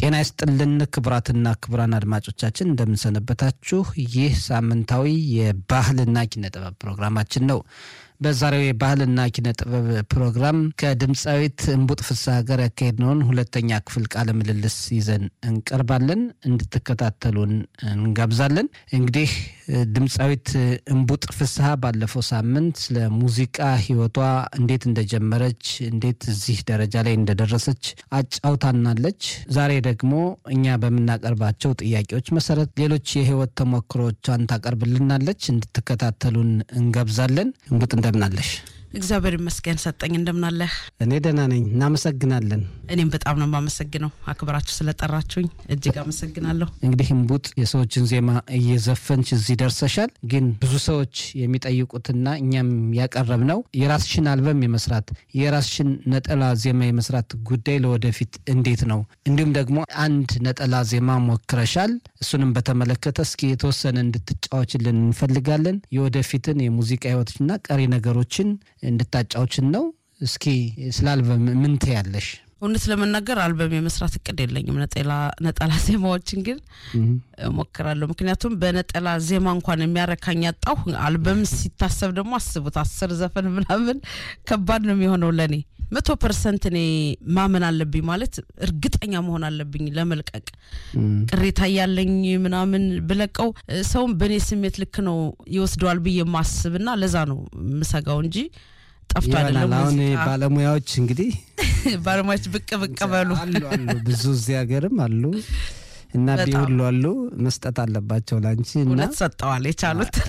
ጤና ይስጥልን ክቡራትና ክቡራን አድማጮቻችን እንደምንሰነበታችሁ። ይህ ሳምንታዊ የባህልና ኪነ ጥበብ ፕሮግራማችን ነው። በዛሬው የባህልና ኪነ ጥበብ ፕሮግራም ከድምፃዊት እምቡጥ ፍስሐ ጋር ያካሄድነውን ሁለተኛ ክፍል ቃለ ምልልስ ይዘን እንቀርባለን። እንድትከታተሉን እንጋብዛለን። እንግዲህ ድምፃዊት እምቡጥ ፍስሐ ባለፈው ሳምንት ስለ ሙዚቃ ሕይወቷ እንዴት እንደጀመረች እንዴት እዚህ ደረጃ ላይ እንደደረሰች አጫውታናለች። ዛሬ ደግሞ እኛ በምናቀርባቸው ጥያቄዎች መሰረት ሌሎች የሕይወት ተሞክሮቿን ታቀርብልናለች። እንድትከታተሉን እንጋብዛለን። እምቡጥ እንደምናለሽ? እግዚአብሔር ይመስገን ሰጠኝ። እንደምናለህ? እኔ ደህና ነኝ። እናመሰግናለን። እኔም በጣም ነው የማመሰግነው አክብራችሁ ስለጠራችሁኝ እጅግ አመሰግናለሁ። እንግዲህ እምቡጥ የሰዎችን ዜማ እየዘፈንች እዚህ ደርሰሻል። ግን ብዙ ሰዎች የሚጠይቁትና እኛም ያቀረብነው የራስሽን አልበም የመስራት የራስሽን ነጠላ ዜማ የመስራት ጉዳይ ለወደፊት እንዴት ነው? እንዲሁም ደግሞ አንድ ነጠላ ዜማ ሞክረሻል። እሱንም በተመለከተ እስኪ የተወሰነ እንድትጫወችልን እንፈልጋለን። የወደፊትን የሙዚቃ ህይወቶችና ቀሪ ነገሮችን እንድታጫዎችን ነው። እስኪ ስለ አልበም ምን ትያለሽ? እውነት ለመናገር አልበም የመስራት እቅድ የለኝም። ነጠላ ዜማዎችን ግን እሞክራለሁ። ምክንያቱም በነጠላ ዜማ እንኳን የሚያረካኝ ያጣሁ፣ አልበም ሲታሰብ ደግሞ አስቡት፣ አስር ዘፈን ምናምን ከባድ ነው የሚሆነው ለእኔ መቶ ፐርሰንት እኔ ማመን አለብኝ ማለት እርግጠኛ መሆን አለብኝ ለመልቀቅ ቅሬታ ያለኝ ምናምን ብለቀው ሰውም በእኔ ስሜት ልክ ነው ይወስደዋል ብዬ ማስብና ለዛ ነው ምሰጋው እንጂ ጠፍቶ አይደለም። አሁን ባለሙያዎች እንግዲህ ባለሙያዎች ብቅ ብቅ በሉ አሉ አሉ ብዙ እዚህ ሀገርም አሉ እና ቢሁሉ አሉ መስጠት አለባቸው ላንቺ እና እውነት ሰጠዋል የቻሉት